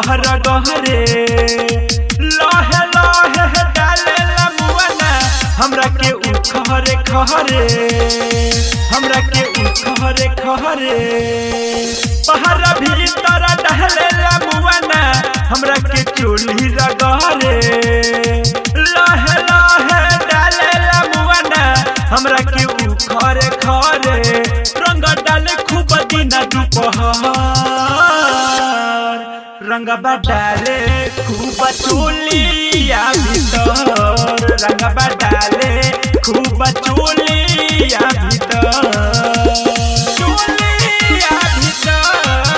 ऊपर गहरे लहे लहे डाले मुआना हमरा के उखरे खहरे हमरा के उखरे खहरे पहरा भीतर डाले मुआना हमरा के चोली रगहरे लहे लहे डाले मुआना हमरा के उखरे खरे रंग डाले खूब दिन दुपहर रंगबा डाले खूब चोलिया भीतर रंगबा डाले खूब चोलिया भीतर चोलिया भीतर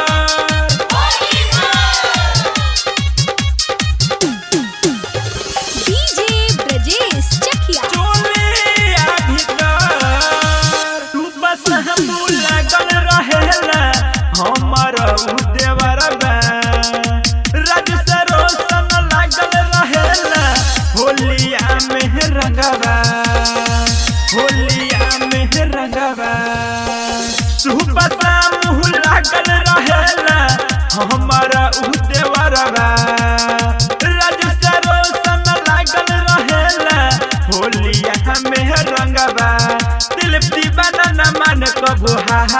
डीजे ब्रजेश चकिया चोलिया भीतर तू बस हम लगल रहेला हमर देवर बा राज से रोशन लागल रहेला होलिया में रंगवा होलिया में रंगवा सुबह शाम लागल रहेला हमर देवर बा राज से रोशन लागल रहेला होलिया में रंगवा दिल दीवाना न मन कबू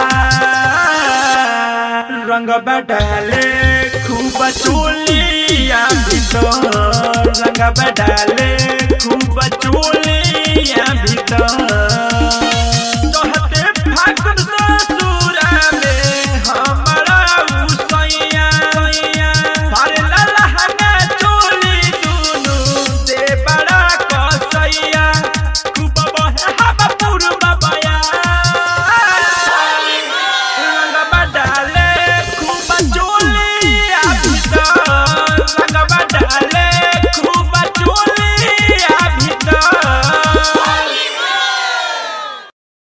रंगवा डाले खूब चोलिया भीतर रंगवा डाले